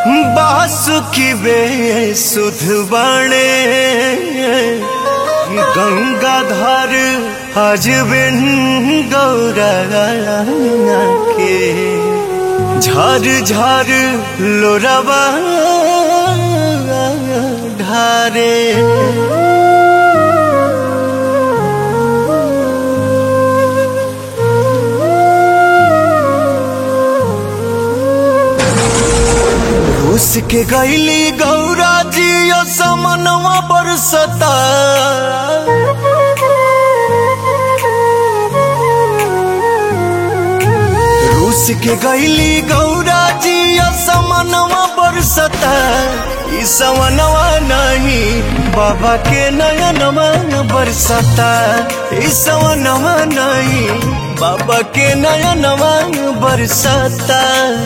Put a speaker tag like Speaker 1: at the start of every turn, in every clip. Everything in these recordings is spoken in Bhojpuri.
Speaker 1: बासुकी बेसुध बने गंगाधर हजबिन गौरा के झर झर लोरवा ढारे रूस के गैली गौरा जी समनवा बरसता रूस के गैली गौरा जी समनवा बरसता ई समनवा नहीं बाबा के नयनवा बरसता ई समनवा नहीं बाबा के नयनवा बरसता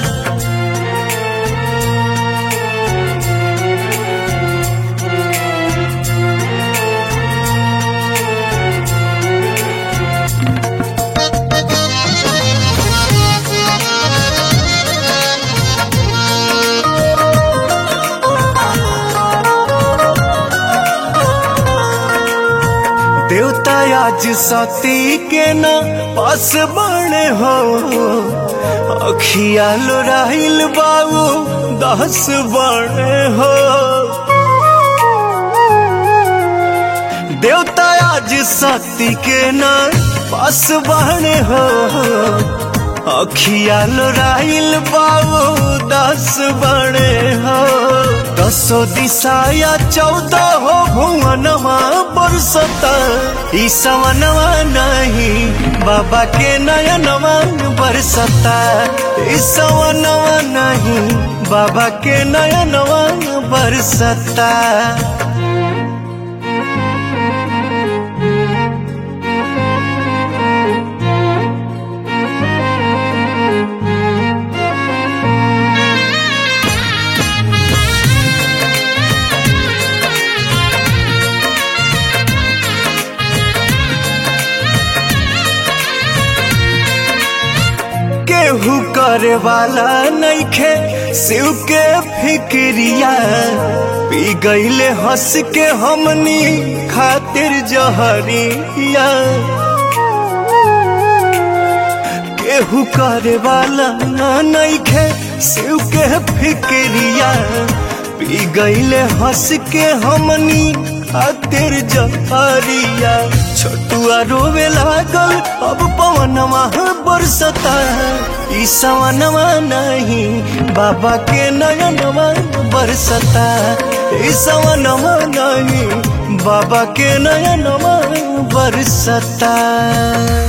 Speaker 1: देवता आज सती के न पास बने हो अखिया लोराइल बाबू दस बने हो देवता आज सती के न पास बने हो अखिया लोराइल बाबू दस बने हो दसो दिशाया चौदह हो भुवनवा बरसता ई सवनवा नहीं बाबा के नयनवा बरसता ई सवनवा नहीं बाबा के नयनवा बरसता केहू करे वाला नइखे शिव के फिक्रिया पी गईले हंस के हमनी खातिर जहरिया केहू करे वाला नइखे शिव के फिक्रिया पी गईले हंस के हमनी खातिर जहरिया छोटुआ रोवे लागल अब पवनवा बरसता ई सवनवा नहीं बाबा के नयनवा बरसता ई सवनवा नहीं बाबा के नयनवा बरसता